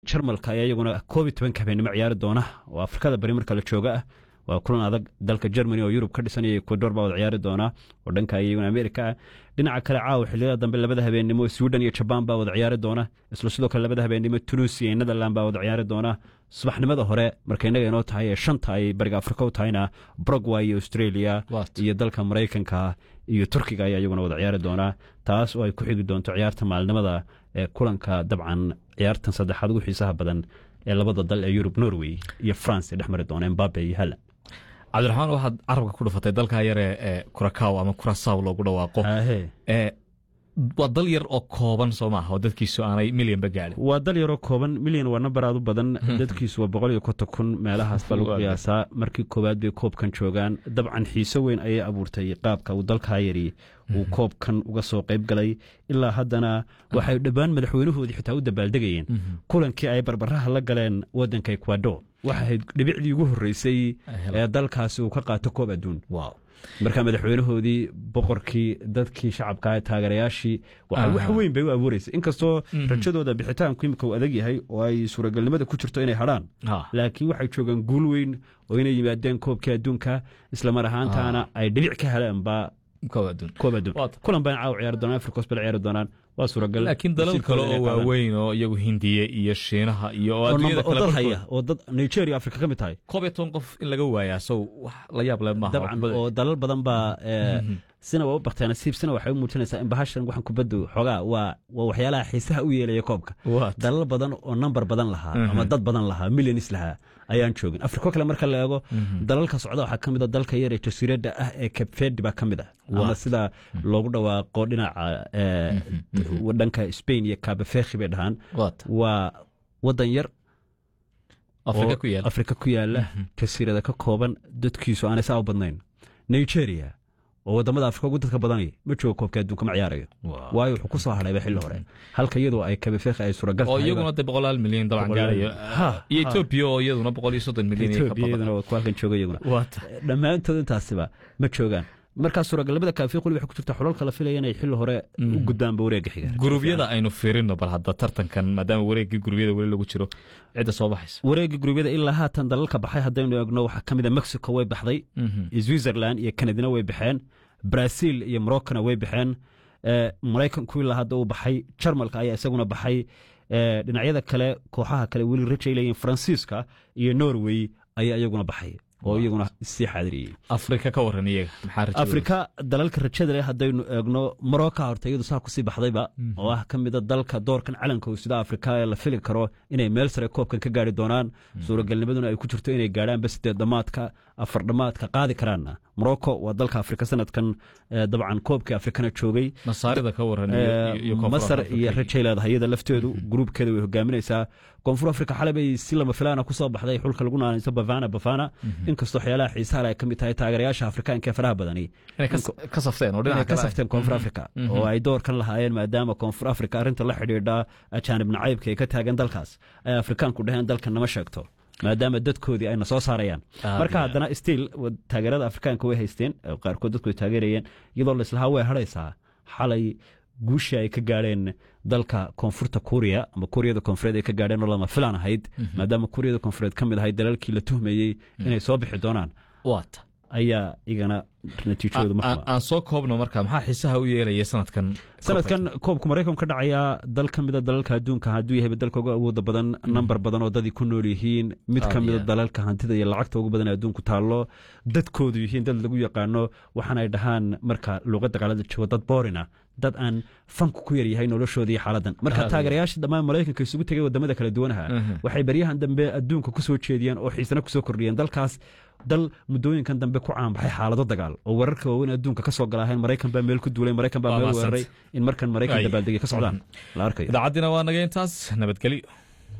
jarmalka ayaa iyaguna koob iyo tobanka habeenimo ciyaari doona oo afrikada bari marka la jooga ah waa kulan adag dalka germany oo yurub ka dhisan iyo ecuador baa wada ciyaari doona oo dhanka iyaguna amerika ah dhinaca kale caawa xilliyada dambe labada habeenimo sweden iyo jabaan baa wada ciyaari doona isla sidoo kale labada habeenimo tunisia iyo netherland baa wada ciyaari doona subaxnimada hore marka innaga inoo tahay ee shanta ay bariga afrika u tahayna brogway iyo australia iyo dalka maraykanka iyo turkiga ayaa iyaguna wada ciyaari doonaa taas oo ay ku xigi doonto ciyaarta maalinimada ee kulanka dabcan ciyaartan saddexaad ugu xiisaha badan ee labada dal ee yurub norway iyo france ee dhex mari doona embabe iyo halland cabdiraxmaan waxaad carabka ku dhufatay dalka yare ee kurakaw ama kurasaw loogu dhawaaqo waa dal yar oo kooban soo maaha oo dadkiisu aanay milyanba gaadhin waa dal yaroo kooban milyan waa nambar aad u badan dadkiisu waa boqol iyo konton kun meelahaas baa lagu qiyaasaa markii koowaad bay koobkan joogaan dabcan xiiso weyn ayay abuurtay qaabka uu dalkaa yari uu koobkan uga soo qayb galay ilaa haddana waxay dhammaan madaxweynahoodii xitaa u dabaaldegayeen kulankii ay barbaraha la galeen waddanka ecuador waxa ahayd dhibicdii ugu horreysay ee dalkaasi uu ka qaato koob adduun marka madaxweynahoodii boqorkii dadkii shacabka ee taageerayaashii wax weyn bay u abuureysay inkastoo rajadooda bixitaanku imika uu adag yahay oo ay suuragalnimada ku jirto inay hadhaan laakiin waxay joogaan guul weyn oo inay yimaadeen koobkii adduunka islamar ahaantaana ay dhibic ka heleenba koob adduun kulan baan caawa ciyaari doonaan afrikos bal ciyaari doonaan waa suuragal laakiin dalal kale oo waaweyn oo iyagu hindiya iyo shiinaha iyo dad haya oo dad nigeria afrika ka mid tahay koob iyo toban qof in laga waayaa sow wax la yaab leh maaha dabcan oo dalal badan baa sina waa u bakteen nasiib sina waxay u muujinaysaa in bahashan waxan kubaddu xoogaa waa waa waxyaalaha xiisaha u yeelaya koobka dalal badan oo nambar badan lahaa ama dad badan lahaa milyanis lahaa ayaan joogin afriko kale marka la eego dalalka socda waxaa ka mid a dalka yar ee jasiiradda ah ee kabfedi baa ka mid ah ama sida loogu dhawaaqo dhinaca dhanka spain iyo kabafekhi bay dhahaan waa wadan yar afrika ku yaala jasiirada ka kooban dadkiisu aanay saa u badnayn nigeria oo wadamada afrika ugu dadka badanay ma joogo koobka adduunka ma ciyaarayo waayo wuxuu ku soo hadhayba xilli hore halka iyadoo ay kabefekhi ay suuragal oo iyaguna de boqolaal milyan dabcan gaarayo iyo etoobiya oo iyaduna boqol iyo soddon milyan etoobiya iyaduna waa ku halkan jooga iyaguna dhammaantood intaasiba ma joogaan markaa suuragalnimada kaafiq weli waxay ku jirta xulalka la filaya inay xilli hore u gudbaanba wareegga xiga gurubyada aynu fiirino bal hadda tartankan maadaama wareeggii gurubyada weli lagu jiro cidda soo baxaysa wareegga gurubyada ilaa haatan dalalka baxay haddaynu eegno waxaa ka mid a mexico way baxday switzerland iyo kanadina way baxeen brazil iyo moroccona way baxeen maraykanku ilaa hadda uu baxay jarmalka ayaa isaguna baxay dhinacyada kale kooxaha kale weli rajay leeyihin faransiiska iyo norway ayaa iyaguna baxay oo iyaguna sii xaadiriyey afrika ka waran iyaga maxaa afrika dalalka rajada leh haddaynu eegno marocca horta iyadu saa kusii baxdayba oo ah ka mida dalka doorkan calanka sida afrika ee la fili karo inay meel sare koobkan ka gaari doonaan suuragalnimaduna ay ku jirto inay gaadhaanba sideed dhamaadka afar dhamaadka qaadi karaanna morocco waa dalka afrika sanadkan dabcan koobkii afrikana joogay masaarida ka waran masar iyo rajay leedahay iyada lafteedu gruubkeeda way hogaaminaysaa koonfur afrika xalay bay si lama filaana kusoo baxday xulka lagu naanayso bafana bafana inkastoo waxyaalaha xiisaha ay ka mid tahay taageerayaasha afrikaanka ee faraha badani ka safteen oo ka safteen koonfur afrika oo ay doorkan lahaayeen maadaama koonfur afrika arrinta la xidhiidha ajaanib nacaybka ay ka taagan dalkaas ay afrikaanku dhaheen dalkan nama sheegto maadaama dadkoodii ayna soo saarayaan marka haddana stiil taageerada afrikaanka way haysteen qaarkood dadku ay taageerayeen iyadoo laislahaa way hadhaysaa xalay guushii ay ka gaadheen dalka koonfurta kuuriya ama kuuriyada koonfureed ay ka gaadheen oo lama filaan ahayd maadaama kuuriyada koonfureed ka mid ahayd dalalkii la tuhmayey inay soo bixi doonaan waata ayaa igana natiijadoodu aan soo koobno marka maxaa xiisaha u yeelaya sanadkan sanadkan koobka maraykanka ka dhacayaa dal ka mida dalalka adduunka hadduu yahayba dalka uga awooda badan nambar badan oo dadii ku nool yihiin mid ka mida dalalka hantida iyo lacagta ugu badan adduunku taallo dadkoodu yihiin dad lagu yaqaano waxaana ay dhahaan marka luuqadda qaalada joogo dad boorina dad aan fanku ku yaryahay noloshooda iyo xaaladan marka taageerayaasha dhammaan maraykanka isugu tegay wadamada kala duwanaha waxay baryahan dambe adduunka ku soo jeediyeen oo xiisana kusoo kordhiyeen dalkaas dal muddooyinkan dambe ku caanbaxay xaalado dagaal oo wararka waaweyn adduunka ka soo galaaheen maraykan baa meel ku duulay maraykan baa meel weeraray in markan maraykan dabaaldegay ka socdaan la arkayo idaacaddiina waa naga intaas nabadgelyo